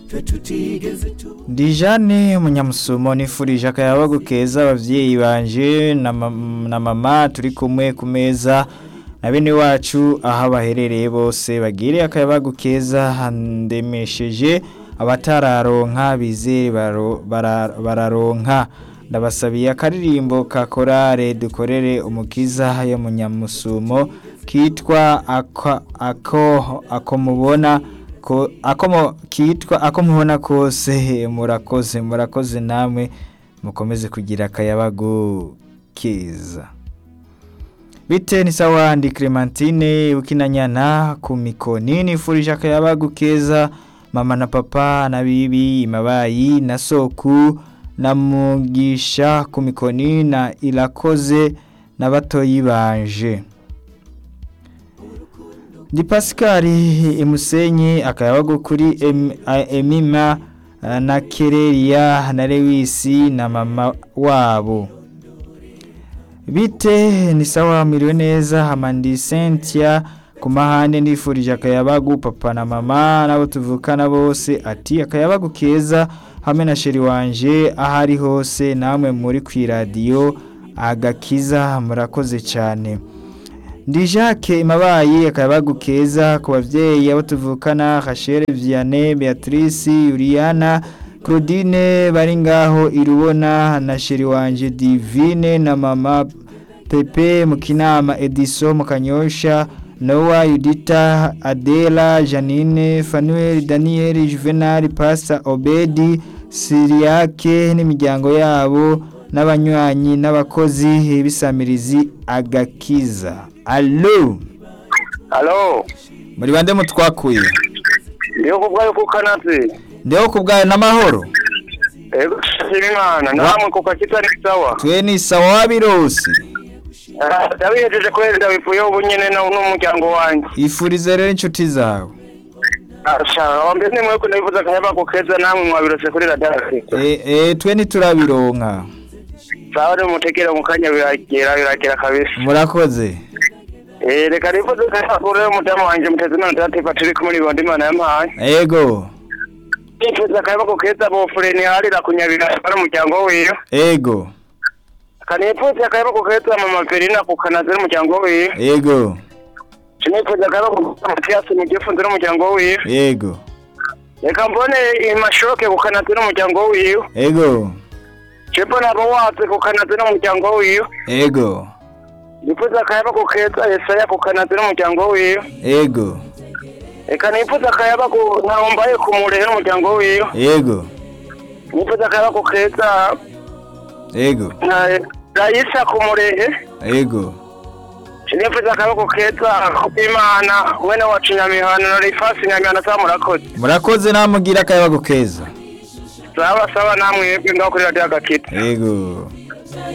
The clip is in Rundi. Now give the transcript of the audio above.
Dijane Munyamusumo nifurije akayabagu keza abavyeyi banje na mam- na mama turi kumwe ku meza na bene wacu aho baherereye bose bagire akayabagu keza ndemesheje abatararonka bizere baro- bara- bararonka ndabasabiye akaririmbo ka korale dukorere umukiza yo Munyamusumo kitwa ako ako ako mubona ko ako mu- kitwa ako mubona kose murakoze murakoze namwe mukomeze kugira akayabagu keza bite ni sawa ndi Clementine ukinanyana ku mikoni nifurije akayabagu keza mama na papa na bibi mabayi na soku na mugisha ku mikoni na irakoze na batoyi banje Ndi Pascali imusenyi akayabagu kuri em, a- Emima ah, na Kereria na Lewisi na mama wabo. Bite ni sawa miriwe neza hamandi Cynthia ku mahande nifurije akayabagu papa na mama nabo tuvukana bose ati akayabagu keza hamwe na sheri wanje ahari hose namwe muri kwiradiyo agakiza murakoze cyane. Ndi Jacques Mabayi akayabagu keza ku bavyeyi abo tuvukana Rachel Vianney Beatrice Juliana Claudine bari ngaho irubona na sheri wanje Divine na mama Pepe Mukinama Edison Mukanyosha Noah Yudita Adela Janine Fanuel Daniel Juvenal Pastor Obedi Siriake n'imiryango yabo n'abanywanyi n'abakozi bisamirizi agakiza Allo Halo, muri bande mutwakuye ndiyo kubwayo kukanatsi. ndeho kubwayo n'amahoro Ego shimira Imana, namwe kuko kitari sawa. twe ni sawa wabirose Ah, Ndabihejeje kweli ndabivuye ubu nyene na n'umuryango wanjye. ifurize rero inshuti zawe Asha, wambe ni mwe kunabivuza kayaba kukeza namwe mwabirose kuri radari. e, e, twe ntiturabironka Sawa rero mutekera mu kanya biragera biragera kabisa. murakoze Eh reka nivuze kayaba kuri umudamu wanje muteze none ndatipa turi kumwe n'ibindi Imana yampaye. ego Nifuza kayaba kukeza bo fureni harira kunyabira ari umuryango wiyo. ego Kanifuza kayaba kukeza mama Verina kukanazira umuryango wiyo. ego Sinifuza kayaba kukeza Mathias mu gifunzo umuryango wiyo. ego reka mbone imashoke ku kanazi n'umuryango wiwe ego jepo nabo watse ku kanazi n'umuryango wiwe ego nifuza akayaba ku keza esaya ku kanazi n'umuryango wiwe ego reka nifuza akayaba ku ntahombaye ku murehe n'umuryango wiwe ego nifuza akayaba ku keza ego na rayisa ku murehe ego nifuza akayaba ku keza imana wene wacu nyamihana na rifasi nyamihana sawa murakoze murakoze namugira akayabagu keza sawa sawa namwe ngaho kuri radiyo agakita ego